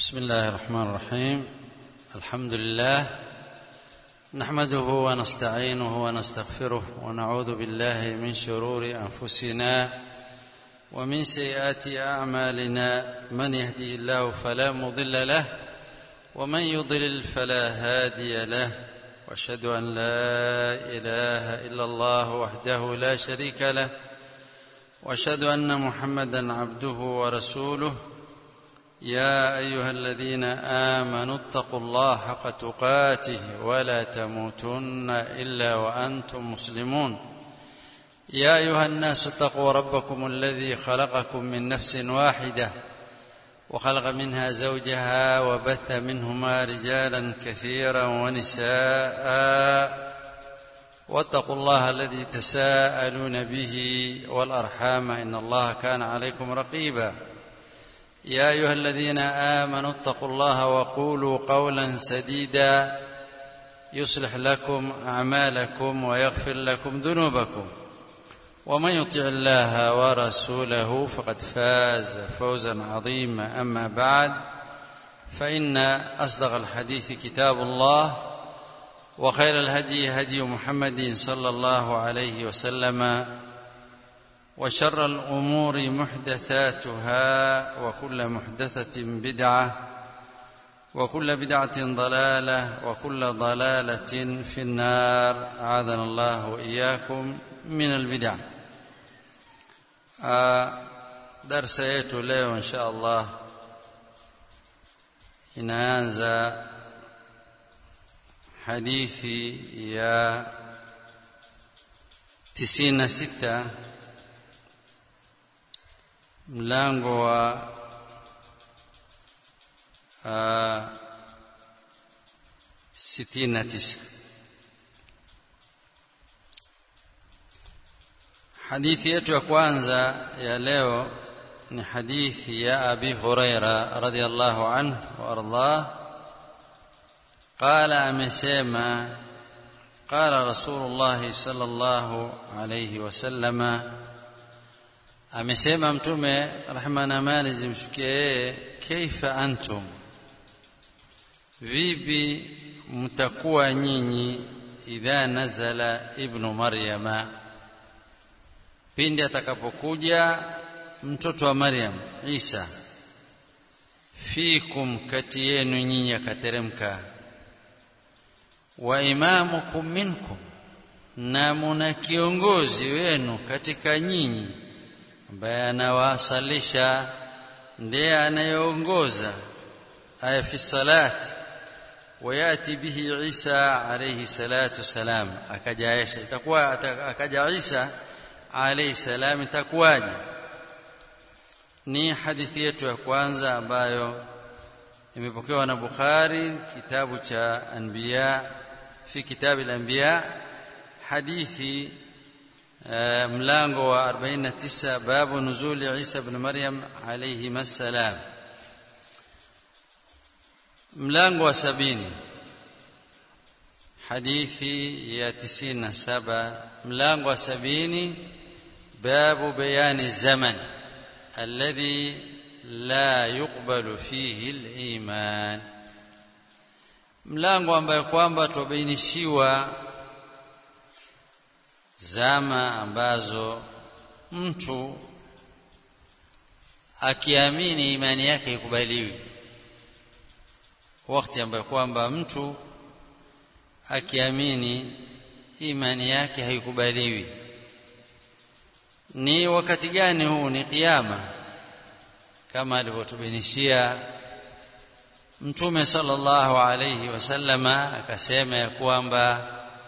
بسم الله الرحمن الرحيم الحمد لله نحمده ونستعينه ونستغفره ونعوذ بالله من شرور انفسنا ومن سيئات اعمالنا من يهدي الله فلا مضل له ومن يضلل فلا هادي له واشهد ان لا اله الا الله وحده لا شريك له واشهد ان محمدا عبده ورسوله يا ايها الذين امنوا اتقوا الله حق تقاته ولا تموتن الا وانتم مسلمون يا ايها الناس اتقوا ربكم الذي خلقكم من نفس واحده وخلق منها زوجها وبث منهما رجالا كثيرا ونساء واتقوا الله الذي تساءلون به والارحام ان الله كان عليكم رقيبا يا ايها الذين امنوا اتقوا الله وقولوا قولا سديدا يصلح لكم اعمالكم ويغفر لكم ذنوبكم ومن يطع الله ورسوله فقد فاز فوزا عظيما اما بعد فان اصدق الحديث كتاب الله وخير الهدي هدي محمد صلى الله عليه وسلم وشر الامور محدثاتها وكل محدثه بدعه وكل بدعه ضلاله وكل ضلاله في النار اعاذنا الله واياكم من البدع darsa yetu leo insha allah inaanza hadithi ya 96 mlango wa uh, sitini na tisa hadithi yetu ya kwanza ya leo ni hadithi ya abi huraira radiallahu anhu waardah qala amesema qala rasulullahi sal llahu alaihi wasalama amesema mtume rehma na amani zimshukie yeye kaifa antum vipi mtakuwa nyinyi idha nazala ibnu maryama pindi atakapokuja mtoto wa maryam isa fikum kati yenu nyinyi akateremka wa imamukum minkum na muna kiongozi wenu katika nyinyi ambaye anawasalisha ndiye anayeongoza aya fi salat wayati bihi Isa alayhi salatu salam akaja Isa itakuwa akaja Isa alayhi salam itakuwaje ni hadithi yetu ya kwanza ambayo imepokewa na Bukhari kitabu cha anbiya fi kitabu al-anbiya hadithi mlango wa 49 babu nuzuli Isa ibn Maryam alayhi masalam mlango wa sabini hadithi ya 97 mlango wa sabini babu bayani zaman alladhi la yuqbalu fihi al-iman mlango ambayo kwamba tubainishiwa zama ambazo mtu akiamini imani yake ikubaliwi wakati ambayo kwamba mtu akiamini imani yake haikubaliwi ni wakati gani huu ni kiyama kama alivyotubainishia mtume sallallahu alayhi wasallama akasema ya kwamba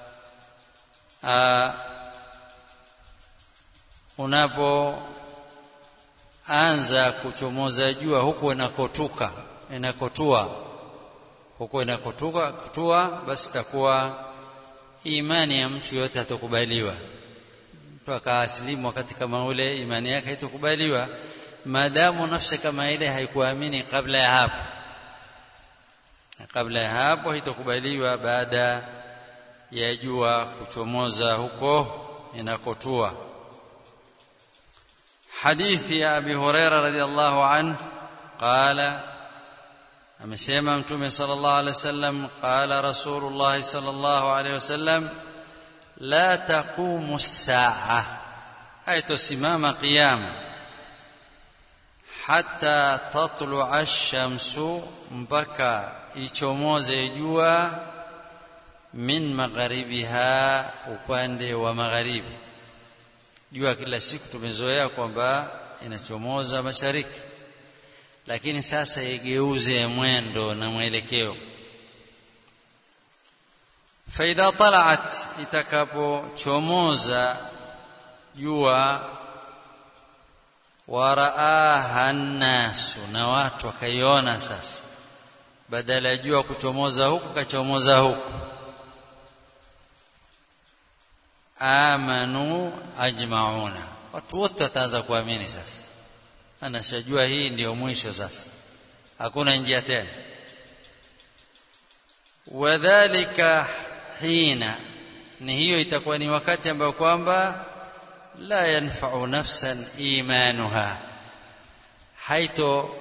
unapoanza kuchomoza jua huku inakotuka inakotua huko inakotuka kutua basi itakuwa imani ya mtu yote hatakubaliwa mtu akaasilimu wakati kama ule imani yake haitokubaliwa maadamu nafsi kama ile haikuamini kabla ya hapo kabla ya hapo haitokubaliwa baada ya jua kuchomoza huko inakotua hadithi ya abi huraira radhiallahu anhu qala amesema mtume sallallahu alaihi wasallam qala rasulullah sallallahu alaihi wasallam la taqumu as-sa'a haitosimama qiyama hatta tatlu'a ash-shamsu mpaka ichomoze jua min magharibiha upande wa magharibi jua kila siku tumezoea kwamba inachomoza mashariki lakini sasa igeuze mwendo na mwelekeo faidha talaat itakapochomoza jua waraaha nnasu na watu wakaiona sasa badala ya jua kuchomoza huku kachomoza huku amanu ajmauna watu wote wataanza kuamini sasa anashajua hii ndiyo mwisho sasa hakuna njia tena wadhalika hina ni hiyo itakuwa ni wakati ambao kwamba la yanfa'u nafsan imanuha haito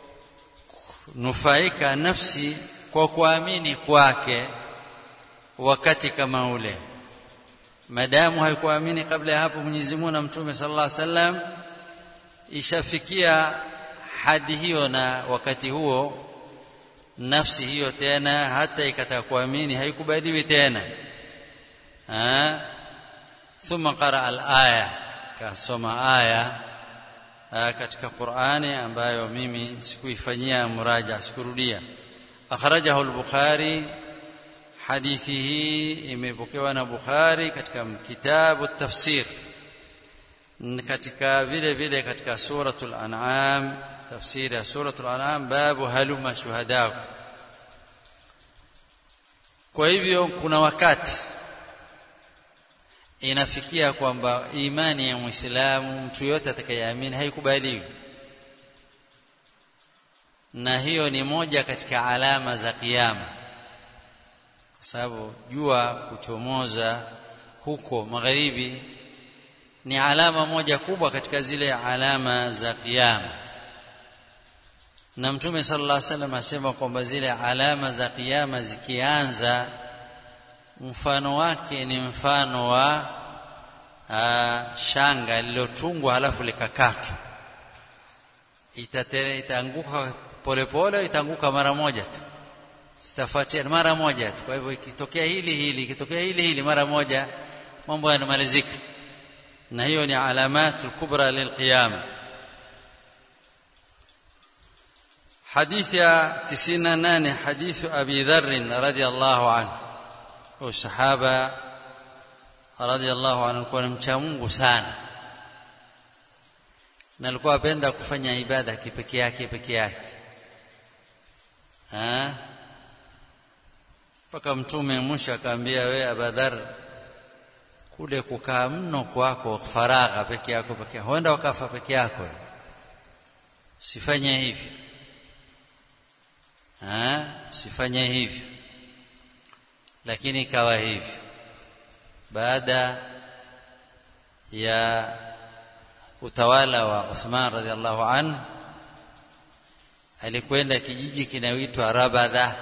nufaika nafsi kwa kuamini kwake wakati kama ule madamu haikuamini kabla ya hapo Mwenyezi Mungu na Mtume sallallahu alaihi wasallam ishafikia hadi hiyo na wakati huo nafsi hiyo tena hata ikataka kuamini haikubaliwi tena ha? thumma qara al-aya kasoma aya katika Qur'ani ambayo mimi sikuifanyia muraja sikurudia akhrajahu al-Bukhari hadithi hii imepokewa na Bukhari katika kitabu tafsir katika vile vile katika suratul an'am tafsiri ya suratul an'am babu haluma shuhadaku kwa hivyo kuna wakati inafikia kwamba imani ya muislamu mtu yote atakayeamini haikubaliwi na hiyo ni moja katika alama za kiyama kwa sababu jua kuchomoza huko magharibi ni alama moja kubwa katika zile alama za kiyama na mtume sallallahu alaihi wasallam asema kwamba zile alama za kiyama zikianza mfano wake ni mfano wa aa, shanga lililotungwa halafu likakatwa itaanguka polepole itaanguka mara moja tu zitafuatia mara moja tu kwa hivyo ikitokea hili hili ikitokea hili hili mara moja mambo yanamalizika na hiyo ni alamatul kubra lilqiyama حديث يا تسينا ناني حديث أبي ذر رضي الله عنه وصحابة رضي الله عنه alikuwa mcha Mungu sana na alikuwa apenda kufanya ibada kipekee yake peke yake mpaka mtume mwisho akaambia we Abadhar kule kukaa mno kwako faragha peke yako peke yako huenda wakafa peke yako usifanye hivi usifanye hivi lakini ikawa hivi baada ya utawala wa Uthman radhiallahu anhu alikwenda kijiji kinaitwa Rabadha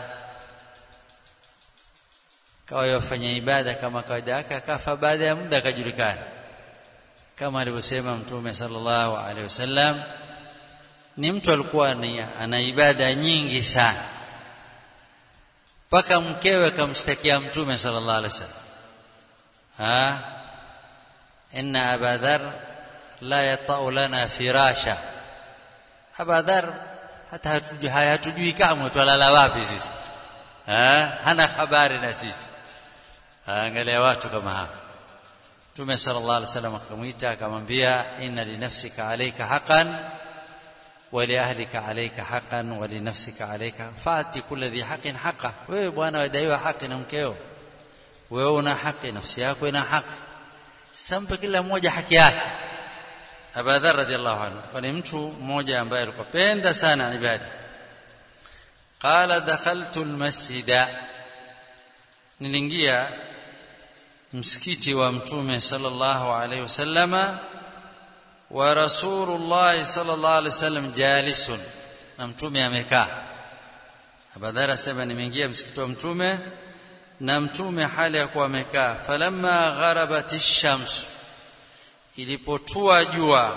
kawa yafanya ibada kama kawaida yake akafa baada ya muda akajulikana kama alivyosema mtume sallallahu alaihi wasallam ni mtu alikuwa ana ibada nyingi sana mpaka mkewe akamshtakia mtume sallallahu alaihi wasallam ha inna abadhar la yata'u lana firasha abadhar hata hatujui hatujui kamwe twalala wapi sisi ha hana habari na sisi angalia watu kama hapa Mtume sallallahu alaihi wasallam akamwita akamwambia inna li nafsika alayka haqqan wa li ahlika alayka haqqan wa li nafsika alayka fati kulli dhi haqqin haqqa wewe bwana wadaiwa haki na mkeo wewe una haki nafsi yako ina haki sampe kila mmoja haki yake Abu Dharr radhiallahu anhu ni mtu mmoja ambaye alikuwa penda sana ibada qala dakhaltu almasjida niliingia msikiti wa mtume sallallahu alaihi wasallama wa rasulullah sallallahu alaihi wasallam jalisun na mtume amekaa abadhar asema nimeingia msikiti wa mtume na mtume hali ya kuwa amekaa falamma gharabat ash-shams ilipotua jua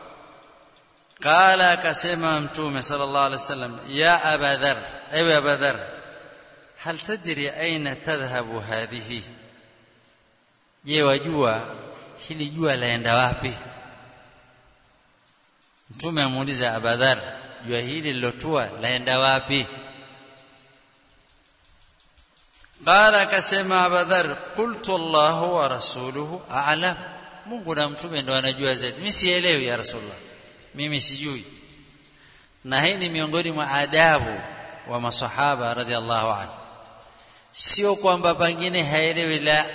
qala akasema mtume sallallahu alaihi wasallam ya abadhar ewe abadhar hal tadri aina tadhhabu hadhihi je wajua hili jua laenda wapi mtume amuuliza abadhar jua hili lilotua laenda wapi qala akasema abadhar qultu allah wa rasuluhu a'lam mungu na mtume ndo anajua zaidi mimi sielewi ya rasulullah mimi sijui na hii ni miongoni mwa adabu wa masahaba radhiallahu anhu sio kwamba pengine haelewi la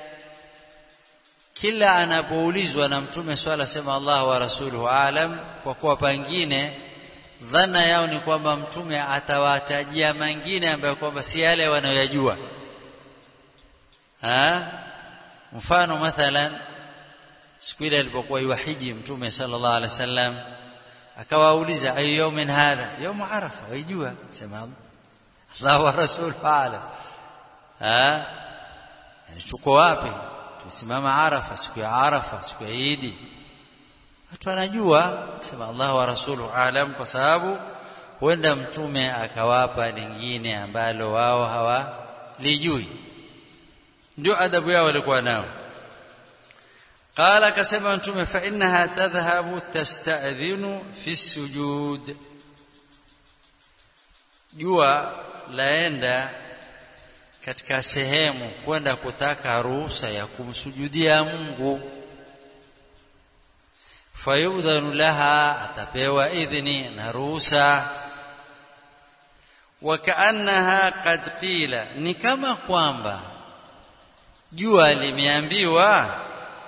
kila anapoulizwa na mtume swala sema Allah wa rasuluhu alam kwa kuwa pengine dhana yao ni kwamba mtume atawatajia mengine ambayo kwamba si yale wanayoyajua ha mfano mathalan siku ile alipokuwa yuhiji mtume sallallahu alaihi wasallam akawauliza ayu yawmin hadha yawm arafa waijua sema Allah wa rasuluhu alam ha yani tuko wapi tumesimama arafa siku ya arafa siku ya idi watu wanajua sema Allah wa rasuluhu alam kwa sababu huenda mtume akawapa lingine ambalo wao hawalijui ndio adabu yao walikuwa nao قال akasema mtume fa innaha tadhhabu tasta'dhinu fi sujud jua laenda katika sehemu kwenda kutaka ruhusa ya kumsujudia Mungu fayudhanu laha atapewa idhni na ruhusa wakaannaha qad qila ni kama kwamba jua limeambiwa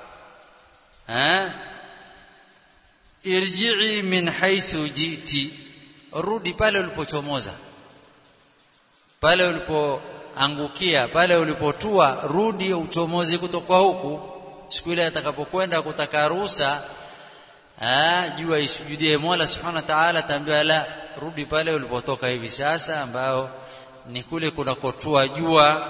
irji'i min haythu jiti rudi pale ulipochomoza pale ulipoangukia pale ulipotua rudi uchomozi kutoka huku siku ile atakapokwenda kutaka ruhusa jua isujudie Mola Subhanahu wa Ta'ala tambia la rudi pale ulipotoka hivi sasa ambao ni kule kunakotua jua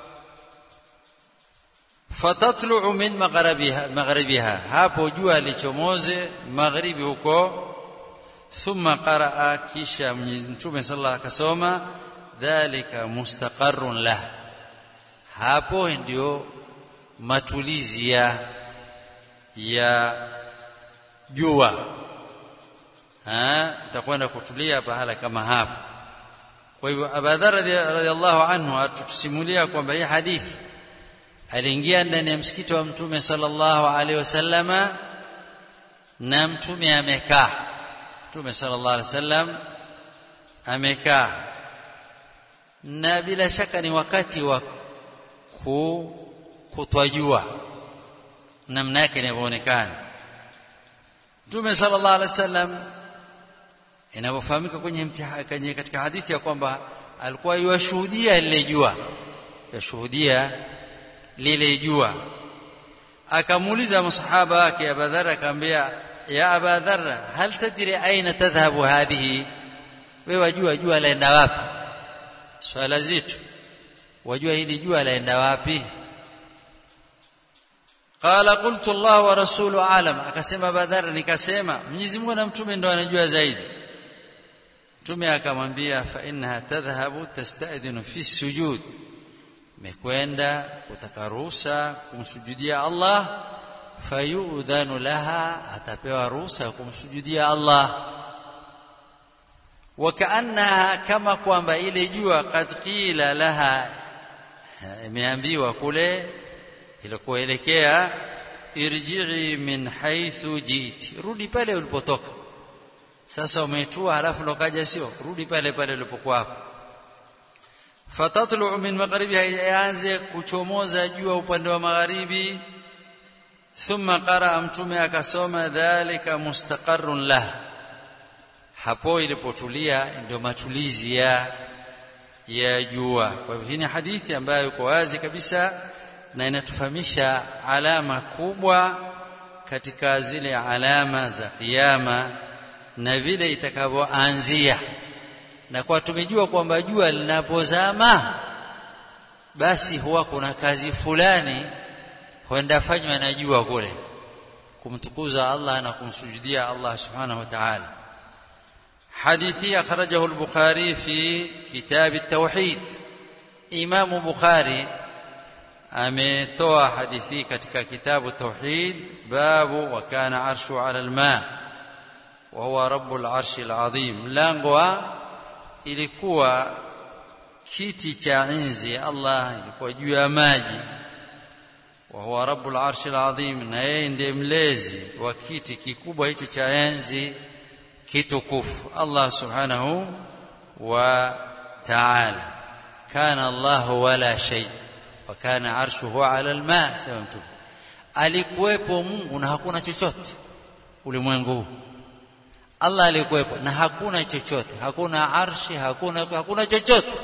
fatatlu'u min magharibiha magharibiha hapo jua lichomoze magharibi huko thumma qaraa kisha mtume sallallahu akasoma dhalika mustaqarrun lah hapo ndio matulizi ya ya jua ha itakwenda kutulia pahala kama hapo kwa hivyo Abadhar radhiallahu anhu atusimulia kwamba hii hadithi aliingia ndani ya msikiti wa mtume sallallahu alaihi wasallama na mtume amekaa mtume sallallahu alaihi wasallam amekaa na bila shaka ni wakati wa kutwajua namna yake inavyoonekana mtume sallallahu alaihi wasallam inavyofahamika kwenye mtihani katika hadithi ya kwamba alikuwa yuashuhudia lile jua yashuhudia lile jua akamuuliza masahaba wake Abadhar akamwambia ya Abadhar hal tadri aina tadhhabu hadhihi wewe wajua jua laenda wapi swala zito wajua hili jua laenda wapi qala qultu Allah wa rasulu alam akasema Badhar nikasema Mwenyezi Mungu na mtume ndo anajua zaidi mtume akamwambia fa innaha tadhhabu tasta'dhinu fi sujud mekwenda kutaka ruhusa kumsujudia Allah fayudhanu laha atapewa ruhusa kumsujudia Allah wakaannaha kama kwamba ile jua kad qila laha imeambiwa kule ilikoelekea irji'i min haythu jiti rudi pale ulipotoka sasa umetua halafu lokaja sio rudi pale pale ulipokuwa hapo fatatlu min magharibiha yaanze kuchomoza jua upande wa magharibi thumma qaraa mtume akasoma dhalika mustaqarrun lah hapo ilipotulia ndio matulizi ya ya jua kwa hivyo hii ni hadithi ambayo iko wazi kabisa na inatufahamisha alama kubwa katika zile alama za kiyama na vile itakavyoanzia na kwa tumejua kwamba jua linapozama basi huwa kuna kazi fulani huenda fanywa na jua kule kumtukuza Allah na kumsujudia Allah subhanahu wa ta'ala حديثي أخرجه البخاري في كتاب التوحيد إمام بخاري ametoa hadithi katika kitabu tauhid babu wa kana arshu ala alma wa huwa rabbul arshi alazim mlango wa ilikuwa kiti cha enzi Allah ilikuwa juu ya maji wa huwa rabbul arshi alazim na yeye ndiye mlezi wa kiti kikubwa hicho cha enzi kitukufu Allah subhanahu wa ta'ala kana Allah wala shay wa kana arshuhu ala alma sema mtume alikuwepo Mungu na hakuna chochote ulimwengu huu Allah alikuwepo na hakuna chochote hakuna arshi hakuna hakuna chochote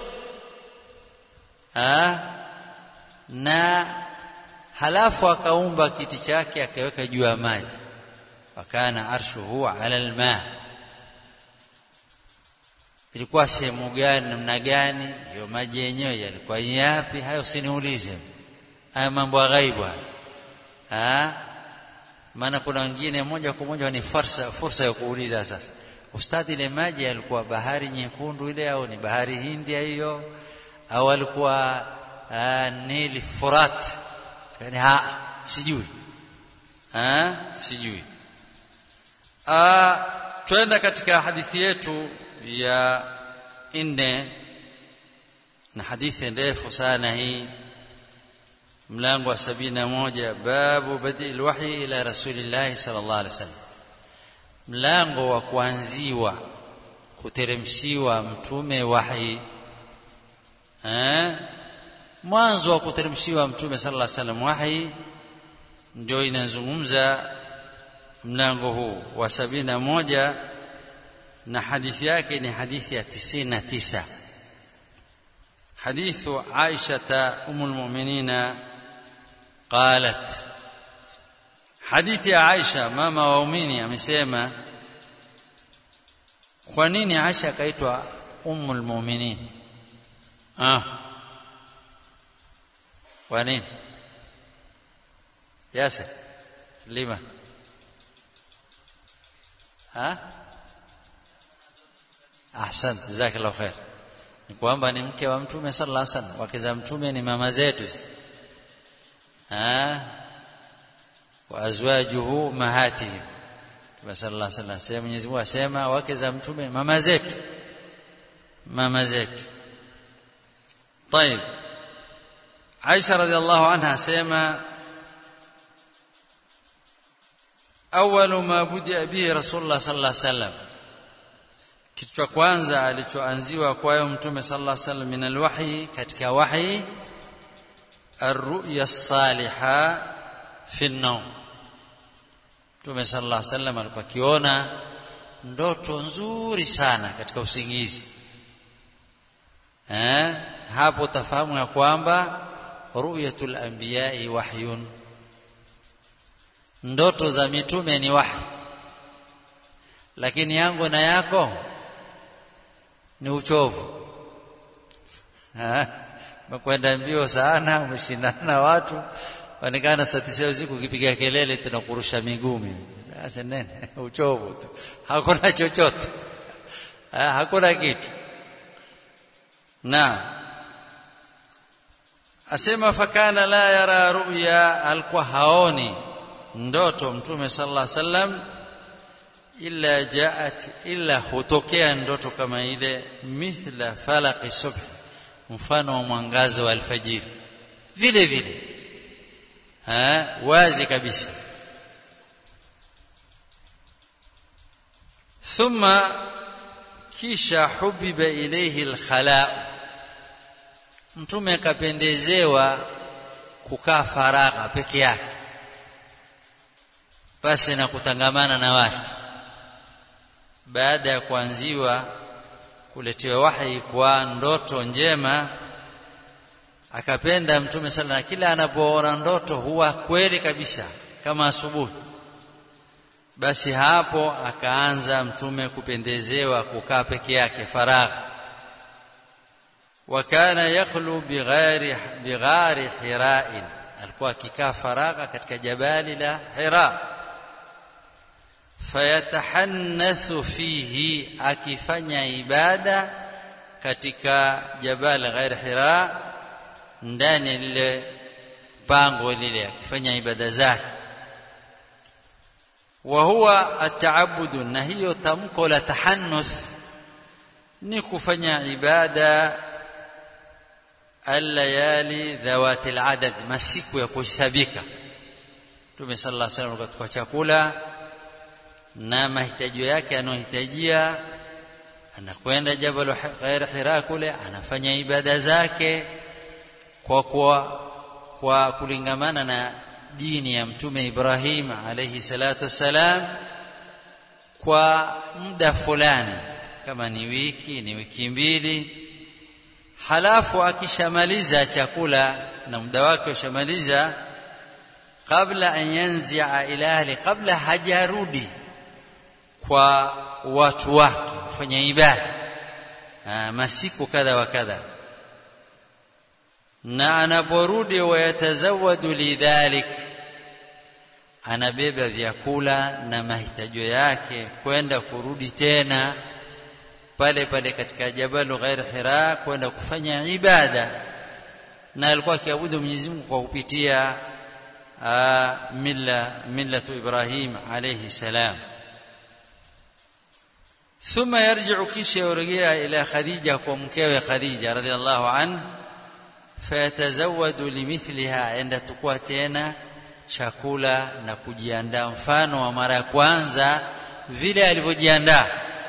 ha? na halafu akaumba kiti chake akaweka juu ya maji wakana arshuhu ala alma ilikuwa sehemu gani namna gani hiyo maji yenyewe yalikuwa yapi hayo usiniulize haya mambo ya ghaibu ah maana kuna wengine moja kwa moja ni fursa fursa ya kuuliza sasa ustadhi ile maji yalikuwa bahari nyekundu ile au ni bahari hindia hiyo au alikuwa nili furat yani ha sijui ha sijui ah twenda katika hadithi yetu ya nne na hadithi ndefu sana hii mlango wa sabini na moja babu badi lwahyi ila rasulillahi sallallahu alaihi wasallam mlango wa kuanziwa kuteremshiwa mtume wahi eh mwanzo wa kuteremshiwa mtume sallallahu alaihi wasallam wahi ndio inazungumza mlango huu wa sabini na moja na hadithi yake ni hadithi ya 99 حديث عائشة أم المؤمنين قالت حديث عائشة ماما waumini amesema kwa nini Aisha akaitwa ummul mu'minin ah kwa nini yasa lima ha ahsant jazakallahu khair ni kwamba ni mke wa mtume sallallahu alaihi wasallam wake za mtume ni mama zetu ah wa azwajuhu mahatihim Mtume sallallahu alaihi wasallam sema Mwenyezi Mungu asema wake za mtume mama zetu mama zetu طيب Aisha radhiallahu anha asema أول ما بدأ به رسول الله صلى الله عليه وسلم kitu cha kwanza alichoanziwa kwayo mtume sallallahu alaihi wasallam min alwahyi katika wahyi arruya as-saliha fi an-nawm mtume sallallahu alaihi wasallam alikuwa akiona ndoto nzuri sana katika usingizi eh hapo utafahamu ya kwamba ru'yatul anbiya'i wahyun ndoto za mitume ni wahi lakini yangu na yako ni uchovu mekwenda mbio sana umeshindana na watu onekana saa tisa usiku ukipiga kelele tunakurusha miguu mimi sasa nene uchovu tu hakuna chochote hakuna kitu na asema fakana la yara ruya alikuwa haoni ndoto mtume sallallahu alaihi wasallam illa jaat illa hutokea ndoto kama ile mithla falaqi subh mfano wa mwangazo wa alfajiri vile vile ha wazi kabisa thumma kisha hubiba ilayhi alkhala mtume akapendezewa kukaa faragha peke yake pasi na kutangamana na watu baada ya kuanziwa kuletewa wahi kwa ndoto njema akapenda mtume sana kila anapoona ndoto huwa kweli kabisa kama asubuhi basi hapo akaanza mtume kupendezewa kukaa peke yake faragha وكان يخلو بغار بغار حراء alikuwa akikaa faragha katika jabali la Hira fayatahannathu fihi akifanya ibada katika jabal ghair Hira ndani lile pango lile akifanya ibada zake wa huwa ataabudu na hiyo tamko la tahannuth ni kufanya ibada allayali dhawati aladad masiku ya kuhesabika Mtume sallallahu alaihi wasallam katika chakula na mahitaji yake anayohitajia anakwenda jabal ghair hira kule anafanya ibada zake kwa kwa kwa kulingamana na dini ya mtume Ibrahim alayhi salatu wassalam kwa muda fulani kama ni wiki ni wiki mbili halafu akishamaliza chakula na muda wake ushamaliza kabla an yanzia ila ahli kabla hajarudi kwa watu wake kufanya ibada masiku kadha wa kadha na anaporudi wayatazawadu lidhalik anabeba vyakula na mahitaji yake kwenda kurudi tena pale pale katika jabalu ghair hira kwenda kufanya ibada na alikuwa akiabudu Mwenyezi Mungu kwa kupitia milla millatu Ibrahim alayhi salam ثم يرجع كيش يرجع إلى خديجة ومكاوي خديجة رضي الله عنه فيتزود لمثلها عند تكوى تena chakula na kujiandaa mfano wa mara ya kwanza vile alivyojiandaa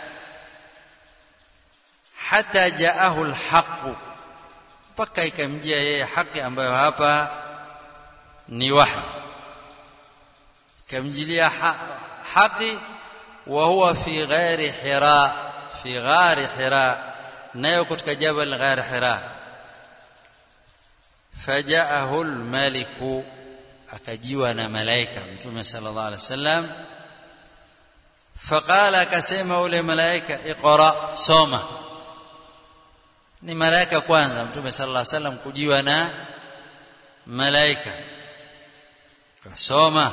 hata jaahu alhaq mpaka ikamjia yeye haki ambayo hapa ni wahi ikamjilia haki wa huwa fi ghairi hira fi ghairi hira nayo katika jabal ghairi hira fajaahu almaliku akajiwa na malaika mtume sallallahu alaihi wasallam faqala akasema ule malaika iqra soma ni malaika kwanza mtume sallallahu alaihi wasallam kujiwa na malaika soma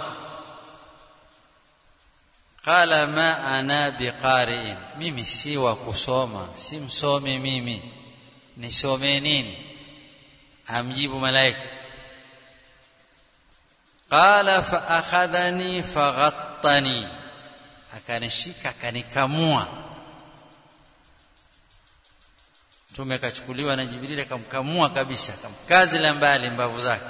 qala ma ana biqari'in mimi si wa kusoma si msomi mimi nisome nini amjibu malaika qala fa akhadhani faghattani akanishika akanikamua mtume akachukuliwa na jibril akamkamua kabisa akamkazi la mbali mbavu zake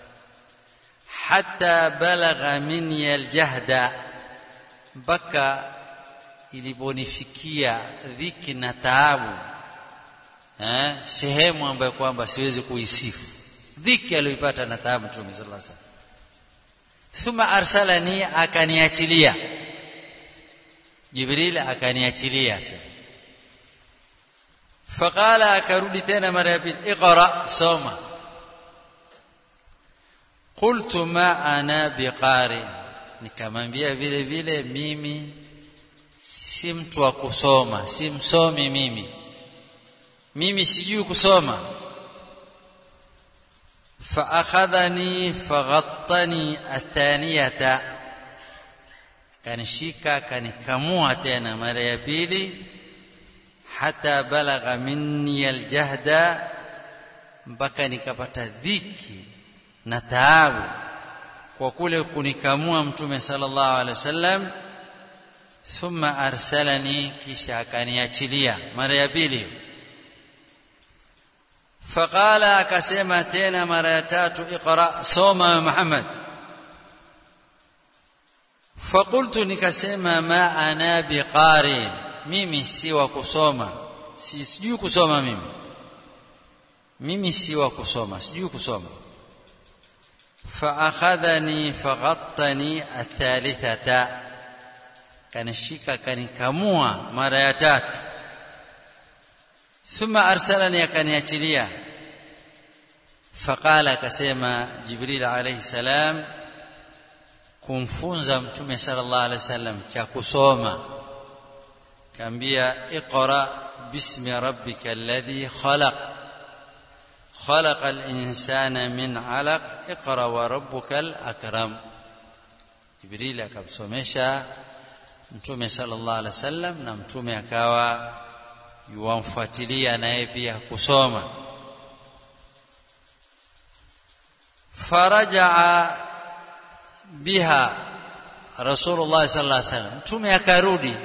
hatta balagha minni aljahda mpaka iliponifikia dhiki na taabu eh, sehemu ambayo kwamba siwezi kuisifu dhiki aliyoipata na taabu mtume sallallahu alaihi wasallam thumma arsalani akaniachilia jibril akaniachilia sasa faqala akarudi tena mara ya pili iqra soma qultu ma ana biqari nikamwambia vile vile mimi si mtu wa kusoma si msomi mimi mimi sijui kusoma فأخذني فغطني الثانية kanishika kanikamua tena mara ya pili hata balagha minni aljahda mpaka nikapata dhiki na taabu kwa kule kunikamua mtume sallallahu alaihi wasallam thumma arsalani kisha akaniachilia mara ya pili faqala akasema tena mara ya tatu iqra soma muhammad faqultu nikasema ma ana biqarin mimi si wa kusoma si sijui kusoma mimi mimi si wa kusoma sijui kusoma فأخذني فغطني الثالثة kanishika kanikamua mara ya tatu thumma arsalani akaniachilia faqala akasema jibril alayhi salam kumfunza mtume sallallahu alaihi wasallam cha kusoma kaambia iqra bismi rabbika alladhi khalaq خلق الإنسان من علق اقرأ وربك الأكرم Jibril akamsomesha Mtume sallallahu alaihi wasallam na Mtume akawa yuwamfuatilia naye pia kusoma farajaa biha Rasulullah sallallahu alaihi wasallam Mtume akarudi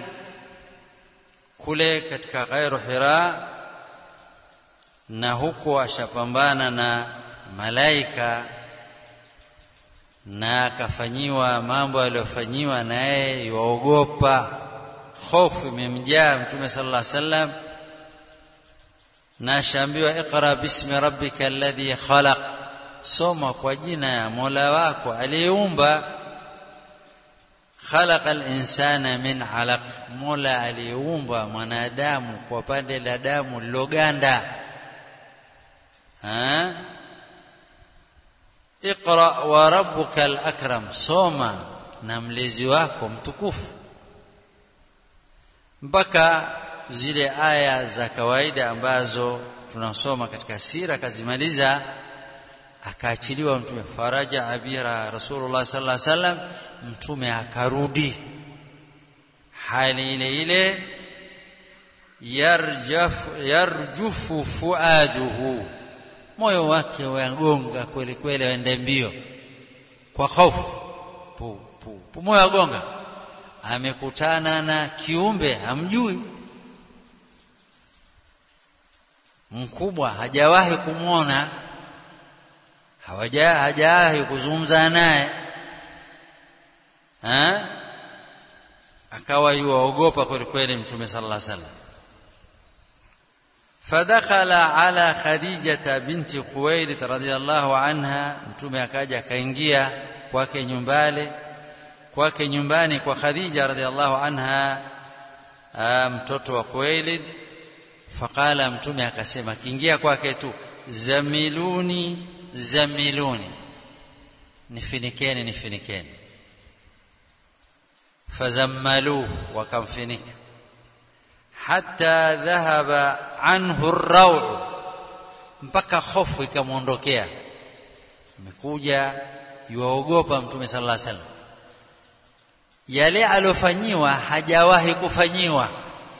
kule katika ghairu Hira na huko ashapambana na malaika na akafanyiwa mambo aliyofanyiwa naye yuogopa hofu imemjaa mtume sallallahu alaihi wasallam na ashaambiwa iqra bismi rabbika alladhi khalaq soma kwa jina ya Mola wako aliyeumba khalaqa al-insana min alaq Mola aliyeumba mwanadamu kwa pande la damu liloganda ha iqra wa rabbuka al-akram soma na mlezi wako mtukufu mpaka zile aya za kawaida ambazo tunasoma katika sira kazimaliza akaachiliwa mtume faraja abira rasulullah sallallahu alaihi wasallam mtume akarudi hali ile ile yarjaf yarjufu fuaduhu moyo wake wagonga kweli kweli waende mbio kwa hofu pu, pu, pu moyo wagonga amekutana na kiumbe hamjui mkubwa hajawahi kumwona hawaja hajawahi kuzungumza naye akawa yuwaogopa kweli kweli mtume sallallahu alaihi wasallam فدخل على خديجة بنت خويلد رضي الله عنها mtume akaja akaingia kwake nyumbani kwake nyumbani kwa Khadija radhiallahu anha mtoto wa Khuwailid faqala mtume akasema kiingia kwake tu zamiluni zamiluni nifinikeni nifinikeni fazammaluhu wakamfinika hatta dhahaba anhu ar mpaka hofu ikamwondokea amekuja yuwaogopa mtume sallallahu alaihi wasallam yale aliofanyiwa hajawahi kufanyiwa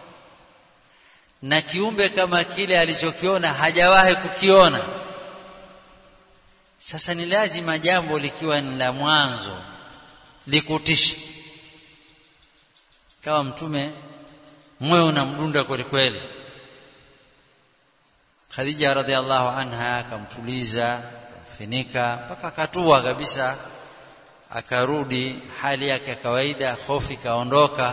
na kiumbe kama kile alichokiona hajawahi kukiona sasa ni lazima jambo likiwa ni la mwanzo likutishe kama mtume moyo unamdunda kweli kweli Khadija radhiallahu anha akamtuliza akamfinika mpaka akatua kabisa akarudi hali yake ya kawaida hofu ikaondoka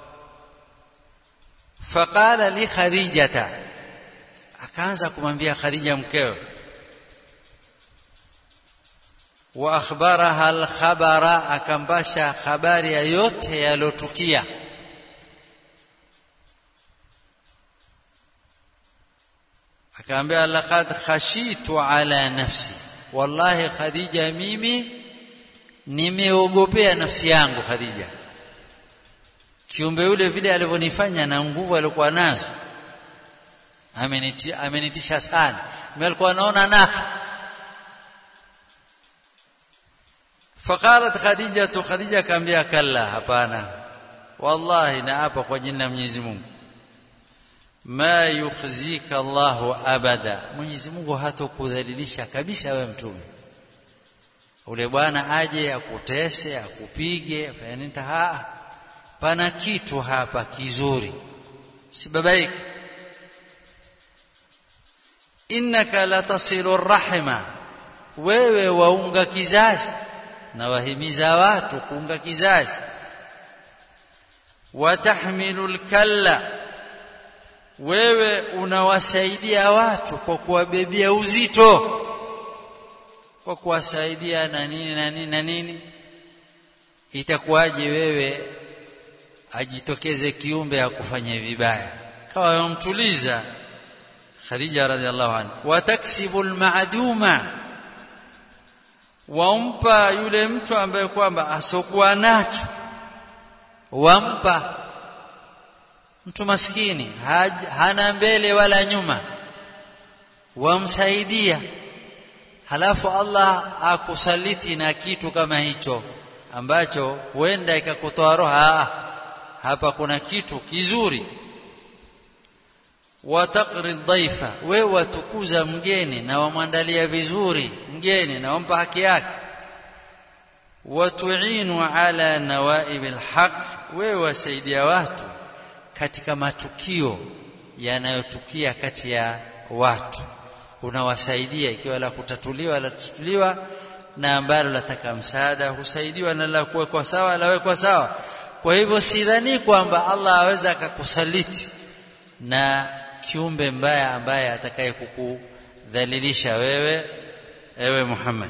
faqala li khadijata akaanza kumwambia khadija mkewe wa akhbaraha alkhabara akambasha habari ya yote yalotukia akaambia laqad khashitu ala nafsi wallahi khadija mimi nimeogopea nafsi yangu khadija kiumbe yule vile alivyonifanya na nguvu alikuwa nazo amenitisha amenitisha sana mimi alikuwa naona naka faqalat khadija khadija akaambia kalla hapana wallahi naapa kwa jina la Mwenyezi Mungu ma yukhzika Allahu abada Mwenyezi Mungu hatokudhalilisha kabisa wewe mtume ule bwana aje akutese akupige afanye nini ha pana kitu hapa kizuri sibabaiki innaka latasilu rahima wewe waunga kizazi na wahimiza watu kuunga kizazi watahmilu lkalla wewe unawasaidia watu kwa kuwabebea uzito kwa kuwasaidia na nini na nini na nini itakuwaje wewe ajitokeze kiumbe akufanye vibaya kawa yomtuliza Khadija radhiallahu anha wataksibu almaduma wampa yule mtu ambaye kwamba asokuwa nacho wampa mtu maskini hana mbele wala nyuma wamsaidia halafu Allah akusaliti na kitu kama hicho ambacho huenda ikakutoa roho hapa kuna kitu kizuri wataqri dhaifa wewe watukuza mgeni na wamwandalia vizuri mgeni na wampa haki yake watuinu ala nawaib alhaq wewe wasaidia watu katika matukio yanayotukia kati ya watu unawasaidia ikiwa la kutatuliwa la kutatuliwa na ambalo lataka msaada husaidiwa na la kuwekwa sawa lawekwa sawa kwa hivyo sidhani kwamba Allah aweza akakusaliti na kiumbe mbaya ambaye atakaye kukudhalilisha wewe ewe Muhammad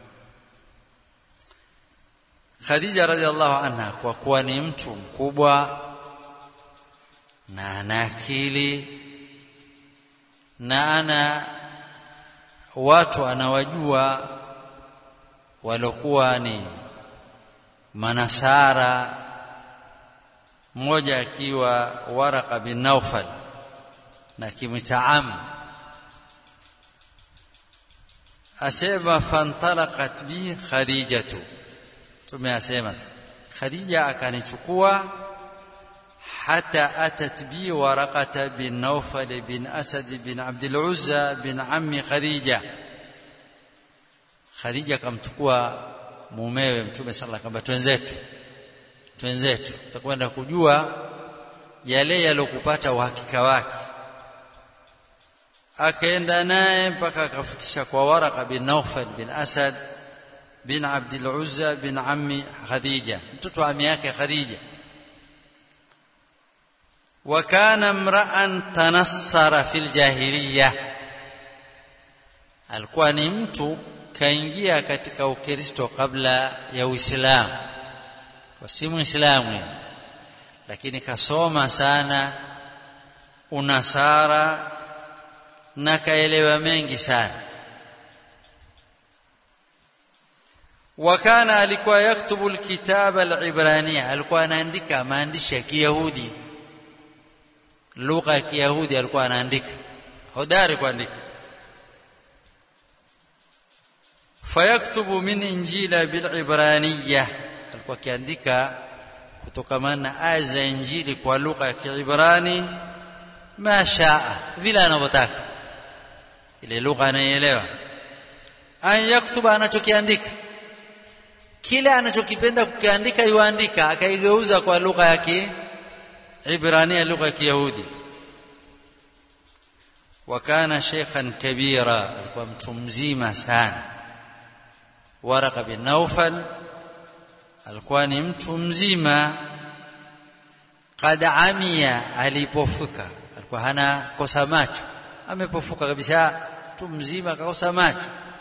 Khadija radhiallahu anha kwa kuwa ni mtu mkubwa na ana akili na ana watu anawajua walokuwa ni manasara mmoja akiwa Waraka bin Naufal na kimtaam asema fantalaqat bi khadijatu tumeasema khadija akanichukua hata atat bi waraqata bin naufal bin asad bin abdul uzza bin ammi khadija khadija kamchukua mumewe mtume sallallahu alaihi wasallam twenzetu twenzetu tutakwenda kujua yale yalokupata uhakika wake akaenda naye mpaka akafikisha kwa Waraka bin Naufal bin Asad bin Abdul Uzza bin ammi Khadija mtoto wa ami yake Khadija wa kana mra'an tanassara fil jahiliya alikuwa ni mtu kaingia katika ukristo kabla ya uislamu kwa si muislamu lakini kasoma sana unasara na kaelewa mengi sana wakana alikuwa yaktubu alkitaba alibrania alikuwa anaandika maandishi ya kiyahudi lugha ya kiyahudi alikuwa anaandika hodari kuandika fayaktubu min injila bilibraniya alikuwa akiandika kutokamana na aya za injili kwa lugha ya kiibrani ma shaa vile anavyotaka ile lugha anayeelewa an yaktuba anachokiandika kile anachokipenda kukiandika yuandika akaigeuza kwa lugha ya kiibrania lugha ya kiyahudi wakana sheikhan kabira alikuwa mtu mzima sana waraka bin naufal alikuwa ni mtu mzima kad amia alipofuka alikuwa hana kosa macho amepofuka kabisa mtu mzima akakosa macho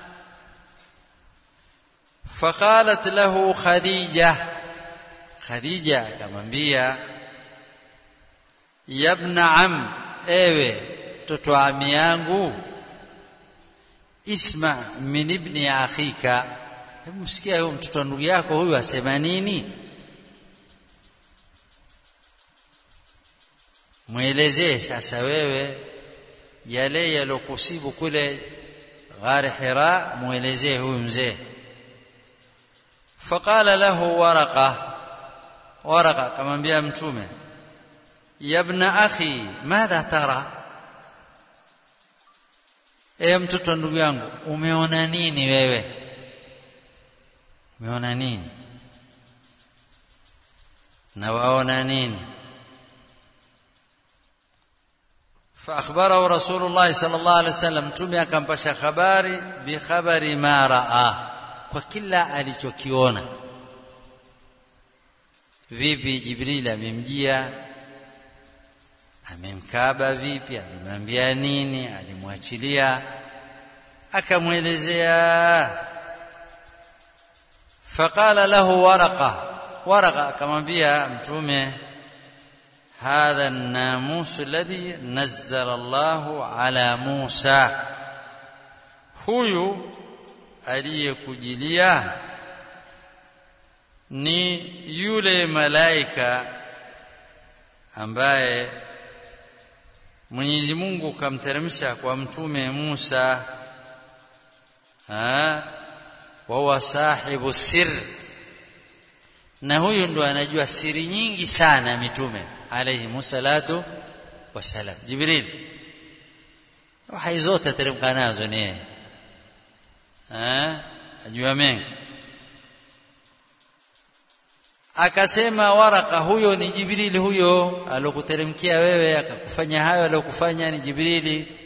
faqalat lahu khadija khadija akamwambia yabna am ewe mtoto wa ami yangu isma min ibni akhika hebu msikia huyo mtoto wa ndugu yako huyu asema nini mwelezee sasa wewe yale yalokusibu kule ghari hira mwelezee huyu mzee faqala lahu waraqa waraqa akamwambia mtume ya ibna akhi madha tara e mtoto ndugu yangu umeona nini wewe umeona nini na waona nini فأخبره رسول الله صلى الله عليه وسلم تمي akampasha habari bikhabari ma raa kwa kila alichokiona vipi jibril amemjia amemkaba vipi alimwambia nini alimwachilia akamwelezea faqala lahu waraqa waraqa akamwambia mtume هذا الناموس الذي نزل الله على موسى huyu aliyekujilia ni yule malaika ambaye Mwenyezi Mungu kamteremsha kwa mtume Musa ha wa huwa sahibu sir na huyu ndo anajua siri nyingi sana mitume alayhi musallatu wasalam Jibril wahai zote teremka nazo ni yeye eh ajua mengi akasema waraka huyo ni jibrili huyo alokuteremkia wewe akakufanya hayo alokufanya ni jibrili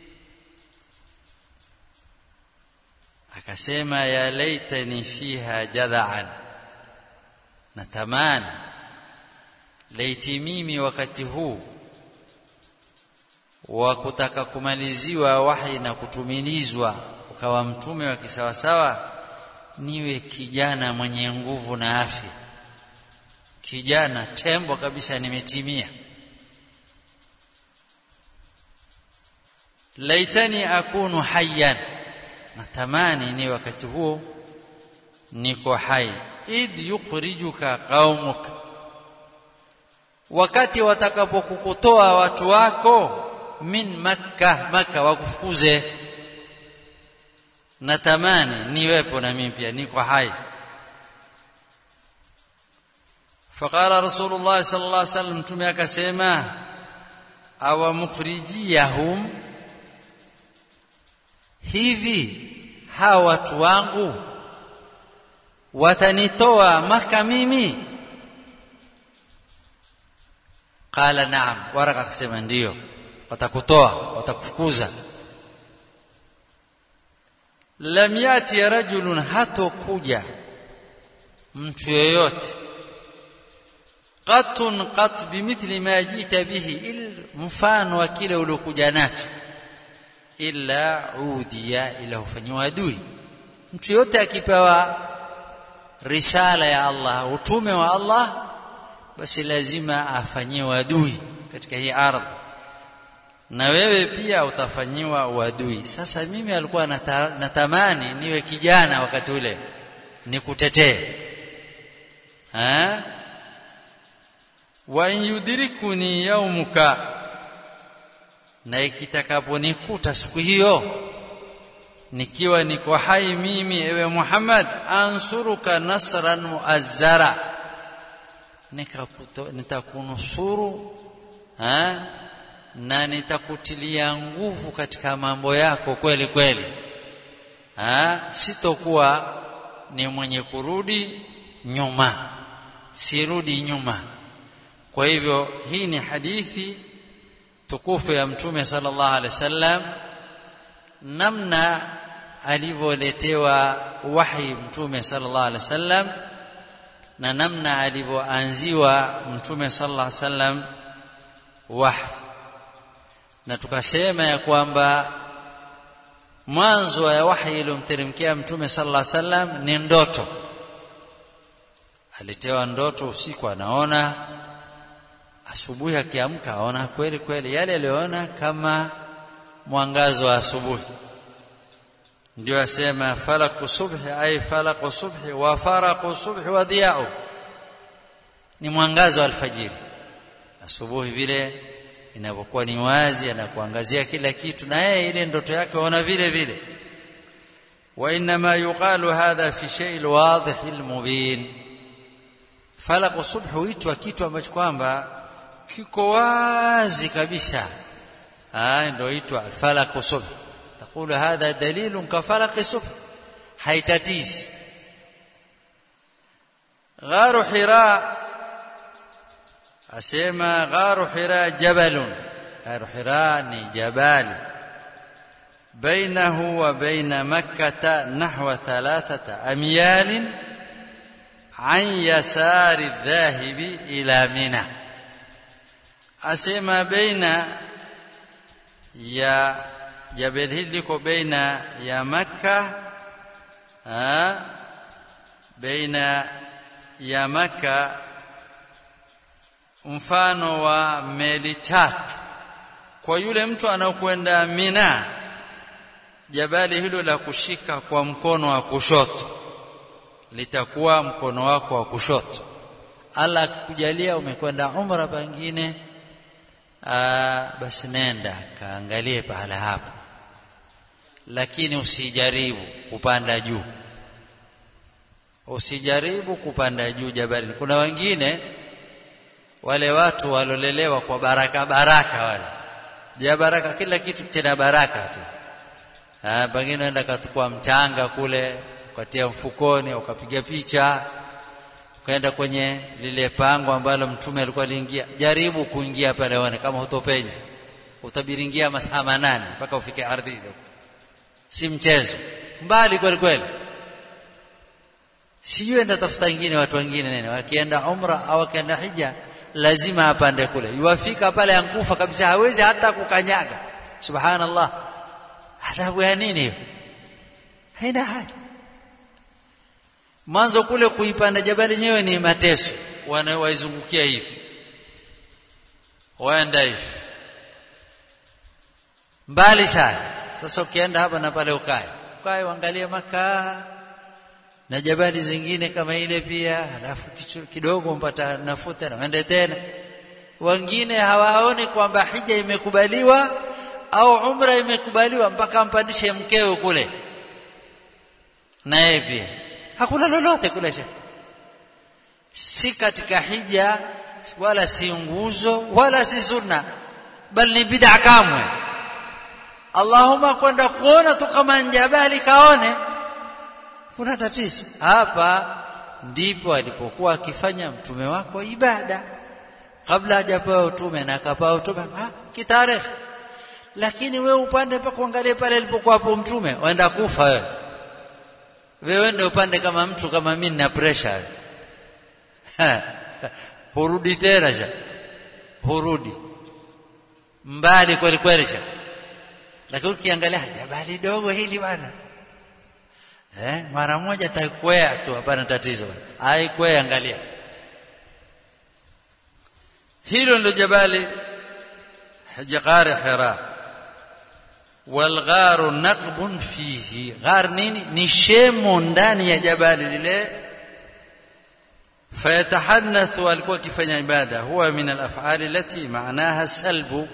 akasema ya laitani fiha jadhaan natamani laiti mimi wakati huu wa kutaka kumaliziwa wahi na kutumilizwa ukawa mtume wa kisawasawa niwe kijana mwenye nguvu na afya kijana tembo kabisa nimetimia laitani akunu hayyan natamani ni wakati huo niko hai id yukhrijuka qaumuk wakati watakapokukutoa watu wako min makka makka wakufukuze natamani niwepo na mimi pia niko hai فقال رسول الله صلى الله عليه وسلم متومه akasema awa mukhrijiyahum hivi hawa watu wangu watanitoa maka mimi qala naam waraka akasema ndio watakutoa watakufukuza lam yati rajulun hatokuja mtu yeyote qatun qat bimithli ma jita bihi il mfano wa kile uliokuja nacho illa udiya ila hufanyiwa adui mtu yote akipewa risala ya Allah utume wa Allah basi lazima afanyiwe adui katika hii ardhi na wewe pia utafanyiwa uadui sasa mimi alikuwa nata, natamani niwe kijana wakati ule nikutetee eh wa in yudrikuni yaumuka na ikitakaponikuta siku hiyo nikiwa niko hai mimi ewe Muhammad ansuruka nasran muazzara nitakunusuru na nitakutilia nguvu katika mambo yako kweli kweli ha? sitokuwa ni mwenye kurudi nyuma sirudi nyuma kwa hivyo hii ni hadithi tukufu ya mtume sallallahu alaihi wasallam namna alivyoletewa wahi mtume sallallahu alaihi wasallam na namna alivyoanziwa mtume sallallahu alaihi wasallam wahi na tukasema ya kwamba mwanzo wa wahi iliyomteremkia mtume sallallahu alaihi wasallam ni ndoto alitewa ndoto usiku anaona asubuhi akiamka aona kweli kweli yale aliyoona kama mwangazo wa asubuhi ndio asema falaku subhi ay falaku subhi wa faraqu subhi wa diya'u ni mwangazo wa alfajiri asubuhi vile inapokuwa ni wazi anakuangazia kila kitu na yeye ile ndoto yake ona vile vile wa inma yuqalu hadha fi shay'il wadih almubin falaq subh huitwa kitu ambacho kwamba kiko wazi kabisa ah ndio huitwa falaq subh تقول هذا دليل كفلق الصبح haitatizi gharu hira asema gharu hira jabalun gharu hira ni jabali bainahu wa baina makkah nahwa thalathata amyal an yasari dhahibi ila mina asema baina ya jabal hili liko baina ya makka baina ya makka mfano wa meli tatu kwa yule mtu anaokwenda Mina jabali hilo la kushika kwa mkono wa kushoto litakuwa mkono wako wa kushoto Allah akikujalia umekwenda umra pengine Aa, basi nenda kaangalie pahala hapo lakini usijaribu kupanda juu usijaribu kupanda juu jabali kuna wengine wale watu walolelewa kwa baraka baraka wale ja baraka kila kitu tena baraka tu ah pengine enda katukua mchanga kule ukatia mfukoni ukapiga picha ukaenda kwenye lile pango ambalo mtume alikuwa aliingia jaribu kuingia pale uone kama hutopenya utabiringia masaa manane mpaka ufike ardhini si mchezo mbali kweli kweli sijui enda tafuta wengine watu wengine nene wakienda umra au wakienda hija lazima apande kule yuwafika pale ankufa kabisa hawezi hata kukanyaga subhanallah adhabu ya nini hiyo haina haja mwanzo kule kuipanda jabali yenyewe ni mateso wanawaizungukia hivi waenda hivi mbali sana sasa ukienda hapa na pale ukae ukae uangalie makaa na jabali zingine kama ile pia halafu kidogo mpata nafuu tena uende tena wengine hawaoni kwamba hija imekubaliwa au umra imekubaliwa mpaka ampandishe mkeo kule naye pia hakuna lolote kule cha si katika hija wala si nguzo wala si sunna bali ni bid'a kamwe Allahumma kwenda kuona tu kama njabali kaone kuna tatizo hapa ndipo alipokuwa akifanya mtume wako ibada kabla hajapewa utume na akapewa utume kitarehe lakini we upande mpaka uangalie pale alipokuwa hapo mtume waenda kufa wewe wewe ndio upande kama mtu kama mimi na pressure hurudi tena sha hurudi mbali kweli kweli sha lakini ukiangalia jabali dogo hili bwana eh mara moja takwea tu hapana tatizo haikwea angalia hilo ndio jabali hajaqari hira walgharu naqbun fihi ghar nini ni shemo ndani ya jabali lile fayatahanathu alikuwa akifanya ibada huwa min alaf'ali allati maanaha salbu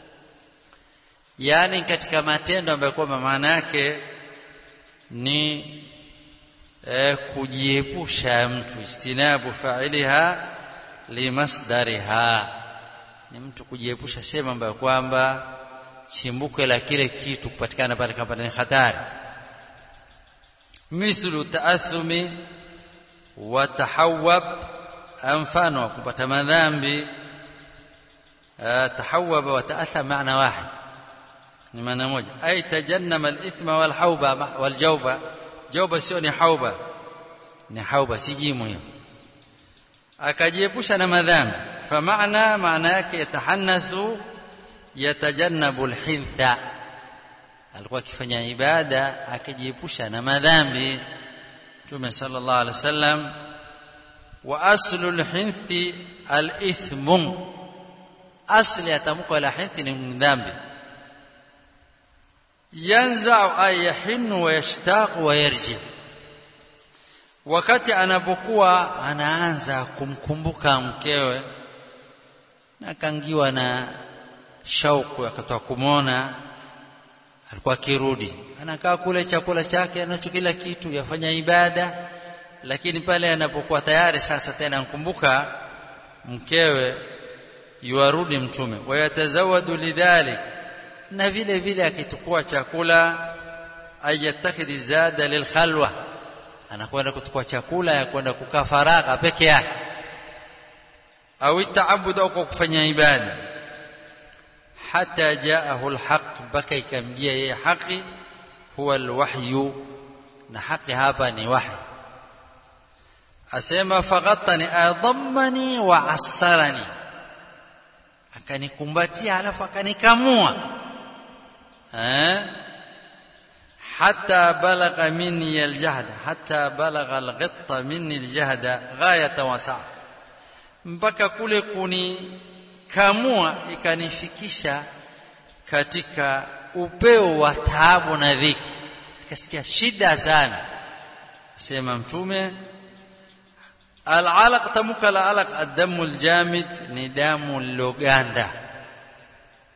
yani katika matendo ambayo kwamba maana yake ni eh, kujiepusha mtu istinabu fa'iliha limasdariha ni mtu kujiepusha sehemu ambayo kwamba chimbuko la kile kitu kupatikana pale kama ni hatari mithlu taathumi wa tahawwab mfano wa kupata madhambi tahawwaba wa taatham maana wahid ni maana moja ay tajannama al-ithma wal hauba wal jawba jawba sio ni hauba ni hauba si jimu hiyo akajiepusha na madhambi فمعنى معنى yake yatahanathu yatajannabu alhintha alikuwa akifanya ibada akijiepusha na madhambi Mtume sallallahu alaihi wasallam wa aslu alhinthi alithmu asli ya tamko la hinthi ni dhambi yanza'u ay yahinnu wa yashtaqu wa yarji wakati anapokuwa anaanza kumkumbuka mkewe na kangiwa na shauku akatoa kumwona alikuwa akirudi anakaa kule chakula chake anacho kila kitu yafanya ibada lakini pale anapokuwa tayari sasa tena ankumbuka mkewe yuarudi mtume wayatazawadu lidhalik na vile vile akitukua chakula ayatakhidhi zada lilkhalwa anakwenda kutukua chakula ya kwenda kukaa faragha peke yake au taabud au kufanya ibada hata jaahu alhaq baka ikamjia yeye haki huwa alwahyu na haki hapa ni wahi asema faghattani adhammani wa asarani akanikumbatia alafu akanikamua eh حتى بلغ مني الجهد حتى بلغ الغط مني الجهد غاية وسع mpaka kule kunikamua ikanifikisha katika upeo wa taabu na dhiki nikasikia shida sana asema mtume alalaq tamuka alalaq adamu aljamid ni damu loganda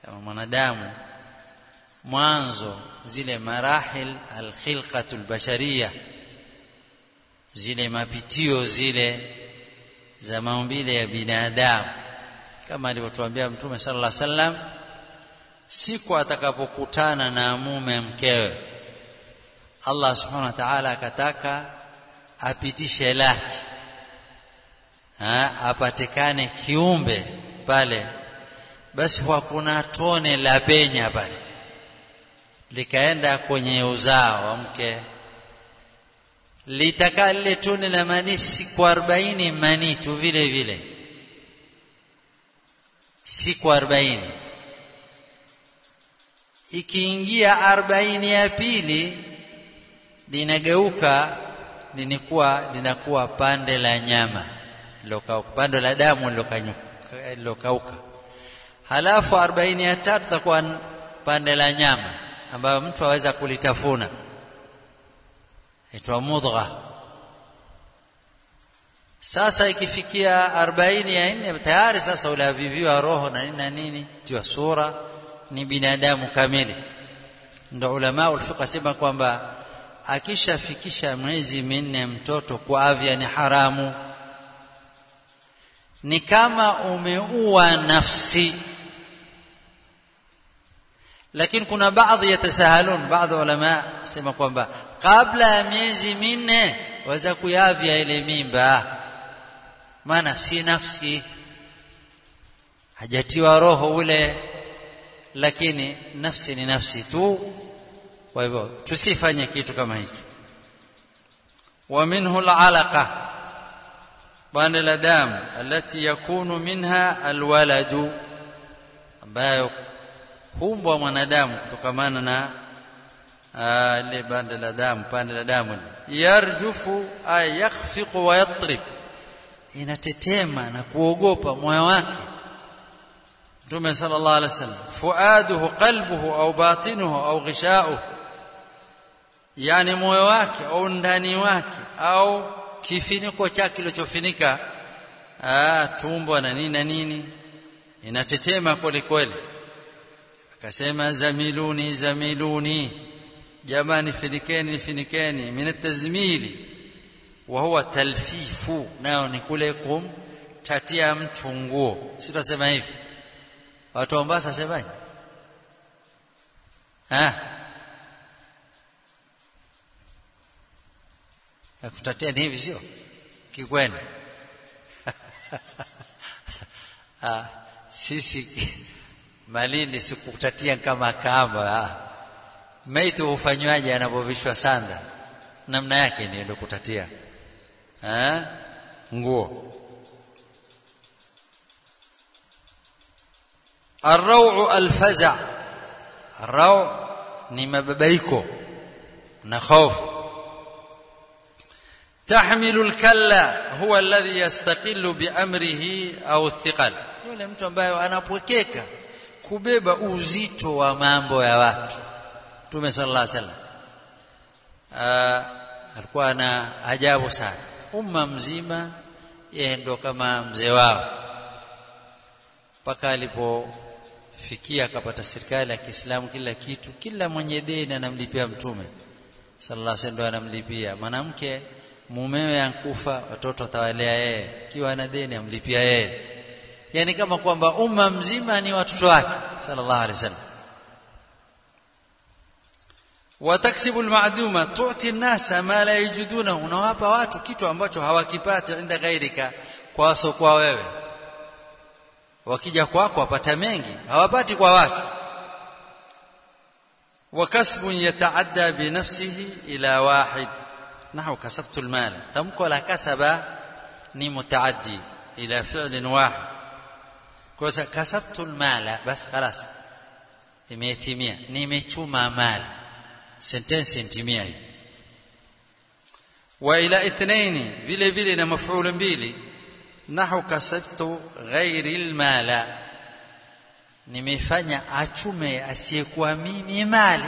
kama mwanadamu mwanzo zile marahil alkhilqatu albashariya zile mapitio zile za maumbile ya binadamu kama alivyotuambia mtume sallallahu alaihi wasallam siku atakapokutana na mume mkewe Allah subhanahu wa ta'ala akataka apitishe laki ha, apatikane kiumbe pale basi kwa kuna tone la penya pale likaenda kwenye uzao wa mke litaka lile tone la manii siku arobaini manii tu vile vile siku arobaini ikiingia arobaini ya pili linageuka linakuwa linakuwa pande la nyama lilokauka pande la damu lilokauka halafu arobaini ya tatu takuwa pande la nyama ambayo mtu aweza kulitafuna itwa mudgha sasa ikifikia arobaini ya nne tayari sasa ulaviviwa roho na nini na nini tiwa sura ni binadamu kamili ndo ulama ulfiqh sema kwamba akishafikisha miezi minne mtoto kwa afya ni haramu ni kama umeua nafsi lakini kuna baadhi yatasahalun baadhi ulama sema kwamba kabla ya miezi minne waweza kuyavya ile mimba maana si nafsi hajatiwa roho ule lakini nafsi ni nafsi tu kwa hivyo tusifanye kitu kama hicho wa minhu alalaqa bande la damu alati yakunu minha alwaladu ambayo humbwa mwanadamu kutokamana na ile bande la damu pande la damu yarjufu ay yakhfiqu wa yatrib inatetema na kuogopa moyo wake Mtume sallallahu alaihi wasallam fuaduhu qalbuhu au batinuhu au ghishauhu yani moyo wake au ndani wake au kifiniko chake kilichofinika tumbo na nini na nini inatetema kweli kweli akasema zamiluni zamiluni jamani finikeni finikeni min tazmili wa huwa talfifu nao ni kule kumtatia mtu nguo si tutasema hivi watu wa Mombasa semaje ah kutatia ni hivi sio kikweni ah sisi malindi sikutatia kama kamba ah maiti hufanywaje anapovishwa sanda namna yake ni ndio kutatia ah nguo الروع الفزع الروع ni mababaiko na hofu تحمل الكلا هو الذي يستقل بأمره أو الثقل yule mtu ambaye anapwekeka kubeba uzito wa mambo ya watu Mtume sallallahu alaihi wasallam alikuwa na ajabu sana umma mzima yeye ndo kama mzee wao mpaka alipofikia akapata serikali ya Kiislamu kila kitu kila mwenye deni anamlipia mtume sallallahu alaihi wasallam anamlipia mwanamke mumewe ankufa watoto atawalea yeye kiwa na deni amlipia yeye yani kama kwamba umma mzima ni watoto wake sallallahu alaihi wasallam wataksibu almaduma tu'ti an-nasa ma la yajiduna unawapa watu kitu ambacho hawakipati inda ghairika kwa waso kwa wewe wakija kwako wapata mengi hawapati kwa watu وكسب يتعدى بنفسه إلى واحد نحو كسبت المال تمكو لا كسب ni mutaaddi ila fi'lin wahid kwa sababu kasabtu almala bas خلاص imetimia nimechuma mali sentence intimia hii wa ila ithnaini vile vile na maf'ul mbili nahu kasabtu ghairi almala nimefanya achume asiyekuwa mimi mali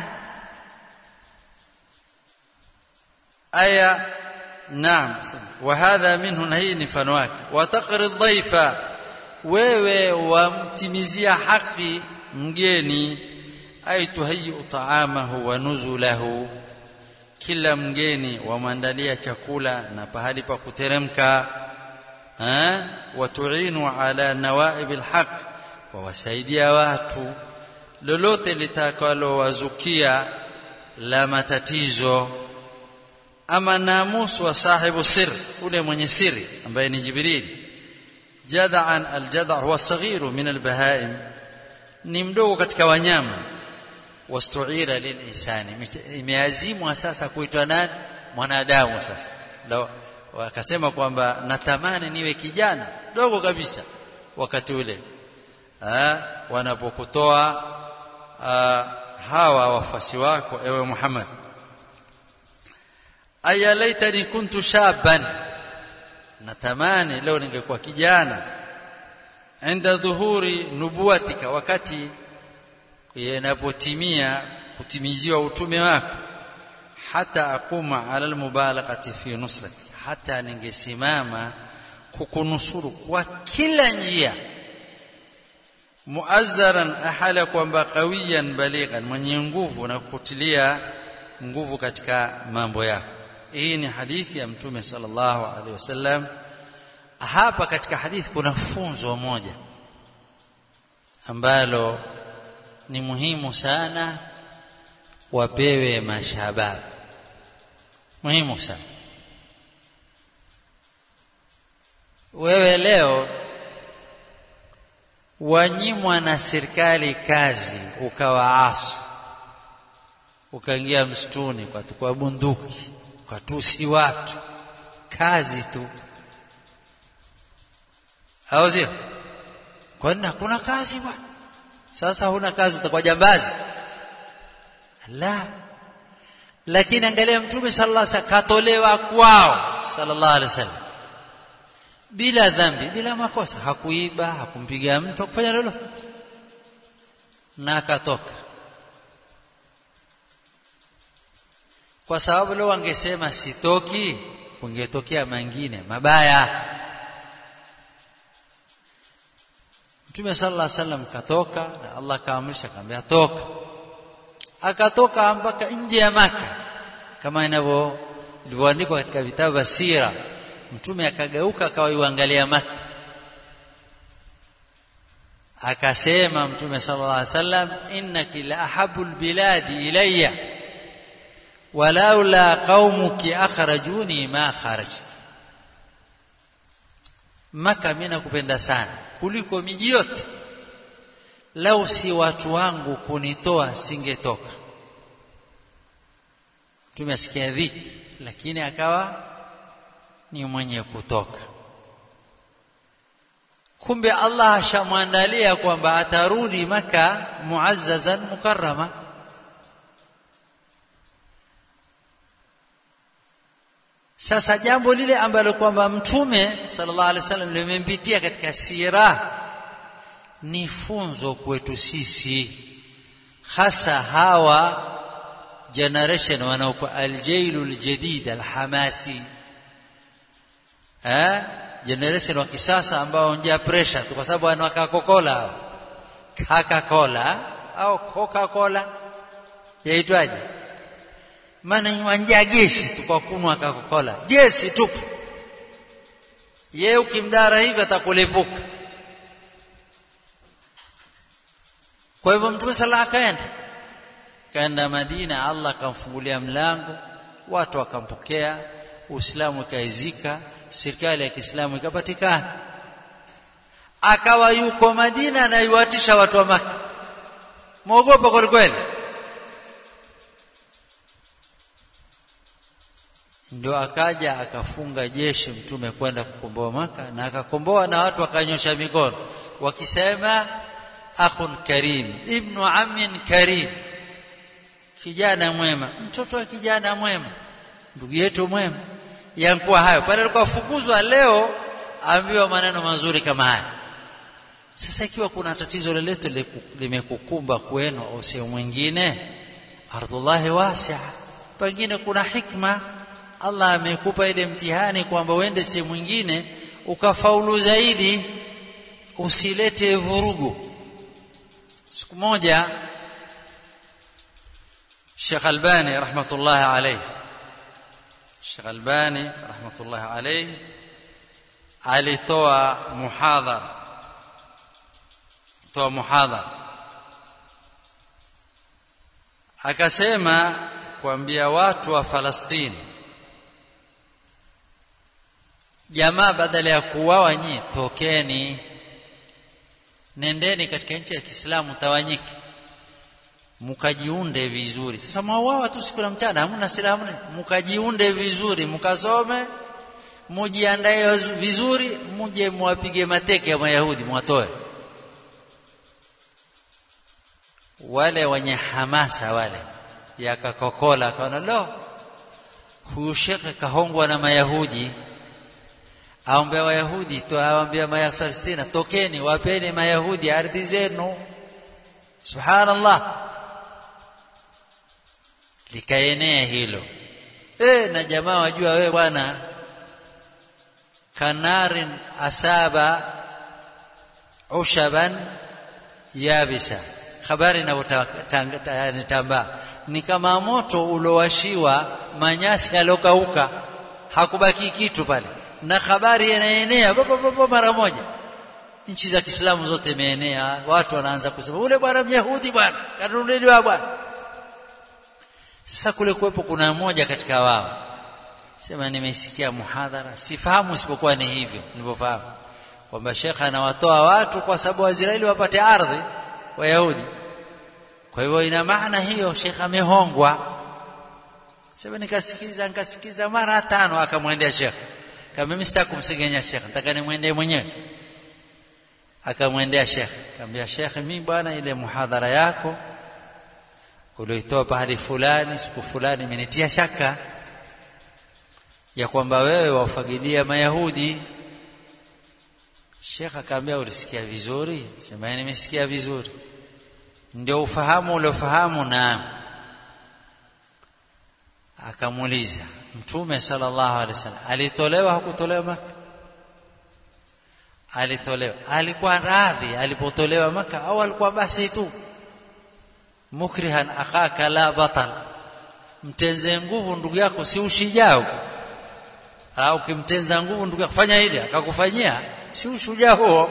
aya naam wa hadha minhu na hii ni mfano wake wa taqri dhaifa wewe wamtimizia haki mgeni ay tuhayi taamahu wa nuzulahu kila mgeni wamwandalia chakula na pahali pa kuteremka eh watuinu ala nawaib alhaq wawasaidia watu lolote litakalowazukia la matatizo ama namus wa sahibu sir ule mwenye siri ambaye ni jibril jad'an aljad' huwa saghiru min albahaim ni mdogo katika wanyama wastuira lilinsani imeazimwa sasa kuitwa nani mwanadamu sasa ndio wakasema kwamba natamani niwe kijana dogo kabisa wakati ule ha, wanapokutoa hawa wafuasi wako ewe Muhammad aya laitani kuntu shaban natamani leo ningekuwa kijana inda dhuhuri nubuwatika wakati yanapotimia kutimiziwa utume wako hata akuma ala almubalaghati fi nusrati hata ningesimama kukunusuru kwa kila njia muazzaran ahala kwamba qawiyan balighan mwenye nguvu na kukutilia nguvu katika mambo yako hii ni hadithi ya mtume sallallahu alaihi wasallam hapa katika hadithi kuna funzo moja ambalo ni muhimu sana wapewe mashabab muhimu sana wewe leo wanyimwa na serikali kazi ukawaasi ukaingia msituni kwa kwa bunduki ukatusi watu kazi tu au sio kwani hakuna kazi bwana sasa huna kazi utakuwa jambazi la lakini angalia mtume sallallahu alaihi wasallam katolewa kwao sallallahu alaihi wasallam bila dhambi bila makosa hakuiba hakumpiga mtu hakufanya lolote na akatoka kwa sababu leo wangesema sitoki kungetokea mengine mabaya Mtume sallallahu alaihi wasallam katoka na Allah kaamrisha akamwambia toka akatoka mpaka nje ya maka kama inavyo ilivyoandikwa katika vitabu vya sira mtume akageuka akawaiangalia maka akasema mtume sallallahu alaihi wasallam innaki la ahabul biladi ilayya walaula qaumuki akhrajuni ma kharajtu maka mimi nakupenda sana kuliko miji yote lau si watu wangu kunitoa singetoka mtume asikia dhiki lakini akawa ni mwenye kutoka kumbe Allah ashamwandalia kwamba atarudi maka muazzazan mukarrama sasa jambo lile ambalo kwamba mtume sallallahu alaihi wasallam limempitia katika sira ni funzo kwetu sisi hasa hawa generation wanaokuwa aljailul jadid alhamasi eh generation wa kisasa ambao njia pressure tu kwa sababu wana Coca-Cola Coca-Cola au Coca-Cola yaitwaje maana wanja gesi tu kwa kunwa Coca-Cola gesi tu yeye ukimdara hivi atakulepuka kwa hivyo mtume sala akaenda kaenda Madina Allah akamfungulia mlango watu wakampokea Uislamu ukaizika serikali ya Kiislamu ikapatikana akawa yuko Madina na yuatisha watu wa Maka muogopa kwa kweli ndio akaja akafunga jeshi mtume kwenda kukomboa Maka na akakomboa na watu wakanyosha mikono wakisema akhun karim ibnu amin karim kijana mwema mtoto wa kijana mwema ndugu yetu mwema yankuwa hayo pale alikuwa fukuzwa leo ambiwa maneno mazuri kama haya sasa ikiwa kuna tatizo lolote limekukumba kwenu au sehemu mwingine ardhullahi wasi'a pengine kuna hikma Allah amekupa ile mtihani kwamba uende sehemu mwingine ukafaulu zaidi usilete vurugu siku moja Sheikh Albani rahmatullahi alayhi Sheikh Albani rahmatullahi alayhi alitoa muhadhara toa muhadhara akasema kuambia watu wa Falastini jamaa badala ya kuuawa nyi tokeni nendeni katika nchi ya Kiislamu tawanyike mkajiunde vizuri sasa mwauawa tu siku na mchana hamna silaha mkajiunde vizuri mkasome mujiandae vizuri muje muwapige mateke ya mayahudi mwatoe wale wenye hamasa wale yakakokola akaona lo huyu shekhe kahongwa na mayahudi aombea wayahudi to awaambia mayafalestina tokeni wapeni mayahudi ardhi zenu subhanallah likaenea hilo e, na jamaa wajua wewe bwana kanarin asaba ushaban yabisa habari inavyotambaa ni kama moto uliowashiwa manyasi yaliyokauka hakubaki kitu pale na habari inaenea mara moja nchi za Kiislamu zote imeenea watu wanaanza kusema ule bwana myahudi bwana kanunuliwa bwana sasa kule kuwepo kuna mmoja katika wao sema nimesikia muhadhara sifahamu isipokuwa ni hivyo nilivyofahamu kwamba shekha anawatoa watu kwa sababu Waisraeli wapate ardhi Wayahudi kwa hivyo ina maana hiyo shekha amehongwa sema nikasikiza nikasikiza mara tano akamwendea shekha kama mimi sitaki kumsigenya shekha nataka nimwendee mwenyewe akamwendea shekhe akamwambia shekhe mimi bwana ile muhadhara yako ulioitoa pahali fulani siku fulani imenitia shaka ya kwamba wewe wafagilia mayahudi shekhe akamwambia ulisikia vizuri sema nimesikia vizuri ndio ufahamu uliofahamu naam akamuuliza mtume sallallahu alaihi wasallam alitolewa hakutolewa maka alitolewa alikuwa radhi alipotolewa maka au alikuwa basi tu mukrihan akhaka la batal mtenze nguvu ndugu yako si ushujaa au ukimtenza nguvu ndugu yako fanya hili akakufanyia si ushujaa huo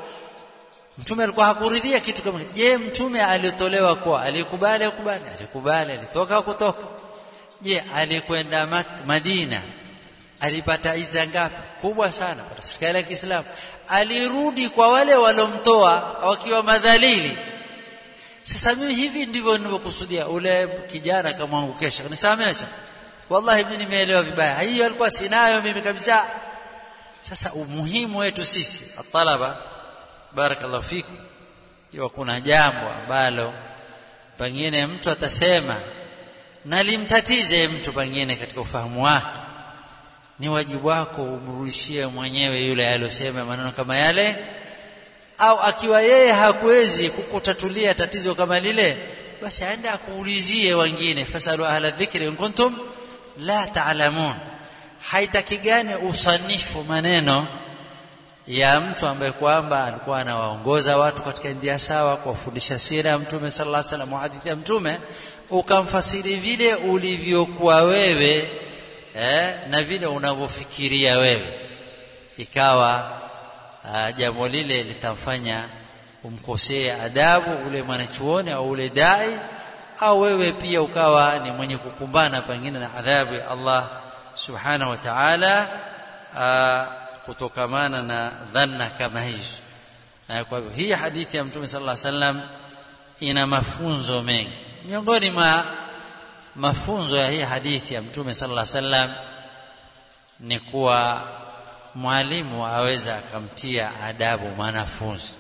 mtume alikuwa hakuridhia kitu kama je mtume alitolewa kwa alikubali akubali alikubali alitoka kutoka je alikwenda Madina alipata iza ngapi kubwa sana kwa serikali ya Kiislamu alirudi kwa wale walomtoa wakiwa madhalili sasa mimi hivi ndivyo ninavyokusudia ule kijana akamwangukesha nisamesha wallahi mimi nimeelewa vibaya hiyo alikuwa sinayo mimi kabisa sasa umuhimu wetu sisi atalaba barakallahu fikum iwa kuna jambo ambalo pengine mtu atasema na limtatize mtu pengine katika ufahamu wake ni wajibu wako umrudishie mwenyewe yule aliyosema maneno kama yale au akiwa yeye hakuwezi kukutatulia tatizo kama lile basi aende akuulizie wengine fasalu ahla dhikri in kuntum la taalamun haitakigani usanifu maneno ya mtu ambaye kwamba alikuwa anawaongoza watu katika njia sawa kuwafundisha sira ya mtume sallallahu alaihi wasallam hadithi ya mtume ukamfasiri vile ulivyokuwa wewe eh, na vile unavyofikiria wewe ikawa uh, jambo lile litamfanya umkosee adabu ule mwanachuoni au ule dai au wewe pia ukawa ni mwenye kukumbana pengine na adhabu ya Allah subhanahu wa ta'ala uh, kutokamana na dhanna kama hizo uh, kwa hivyo hii hadithi ya mtume sallallahu alaihi wasallam ina mafunzo mengi miongoni mwa mafunzo ya hii hadithi ya mtume sallallahu alaihi wasallam ni kuwa mwalimu aweza akamtia adabu mwanafunzi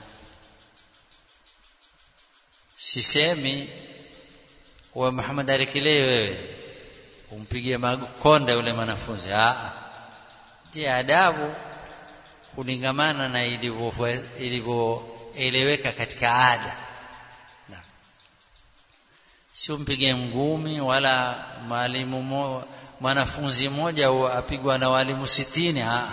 sisemi we Muhammad alikile wewe umpigie makonde yule mwanafunzi ah tia adabu kulingamana na ilivyoeleweka katika ada sio mpige ngumi wala mwalimu mo, mwanafunzi mmoja apigwa na walimu sitini ah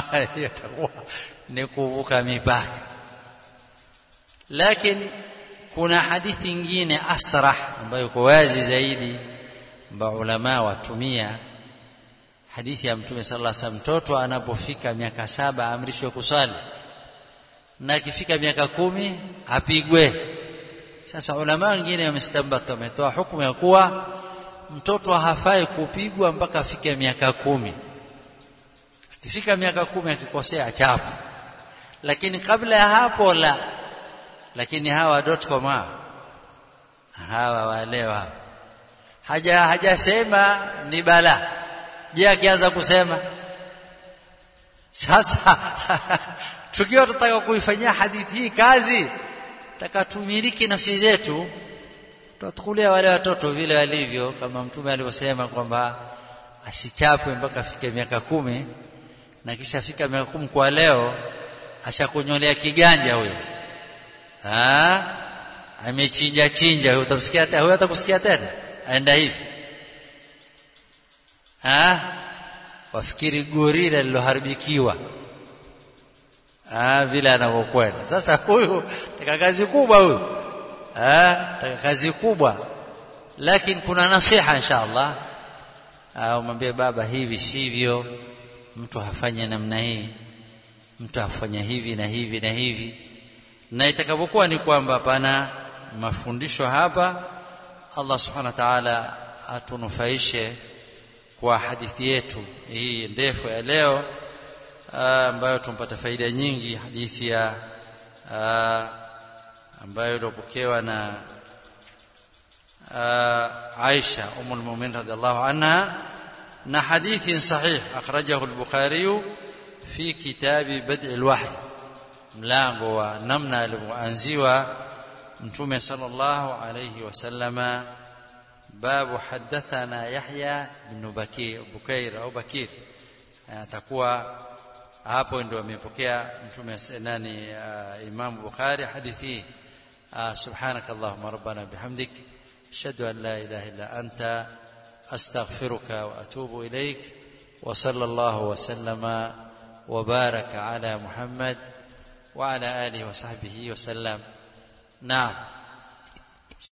ni kuvuka mipaka lakini kuna hadithi nyingine asrah ambayo iko wazi zaidi ambayo ulama watumia hadithi ya mtume sallallahu alaihi wasallam mtoto anapofika miaka saba amrishwe kuswali na akifika miaka kumi apigwe sasa ulama wengine wamestambata wametoa hukumu ya kuwa mtoto hafai kupigwa mpaka afike miaka kumi akifika miaka kumi akikosea achapu lakini kabla ya hapo la lakini hawa dotcom hawa walewa haja hajasema ni bala je akianza kusema sasa tukiwa tutaka kuifanyia hadithi hii kazi taka tumiliki nafsi zetu tutakulia wale watoto vile walivyo kama mtume alivyosema kwamba asichapwe mpaka afike miaka kumi na kisha fika miaka kumi kwa leo ashakunyolea kiganja huyo ah amechinja chinja huyo utamsikia tena huyo atakusikia tena aenda hivi ah wafikiri gorila liloharibikiwa ah vile anavyokwenda sasa huyu taka kazi kubwa huyu ah taka kazi kubwa lakini kuna nasiha inshallah ah umwambie baba hivi sivyo mtu hafanye namna hii mtu afanya hivi na hivi na hivi na itakapokuwa ni kwamba pana mafundisho hapa Allah subhanahu wa ta'ala atunufaishe kwa hadithi yetu hii ndefu ya leo ambayo tumpata faida nyingi hadithi ya ambayo iliyopokewa na Aisha umul mu'minin radhiallahu anha na hadithi sahih akhrajahu al-Bukhari fi kitabi bad' al-wahy mlango wa namna alivyoanziwa mtume sallallahu alayhi wasallama babu hadathana Yahya bin Bakir Bukair au Bakir atakuwa hapo ndio amepokea mtume nani Imam Bukhari hadithi سبحانك اللهم ربنا بحمدك اشهد ان لا اله الا انت استغفرك واتوب اليك وصلى الله وسلم وبارك على محمد وعلى اله وصحبه وسلم نعم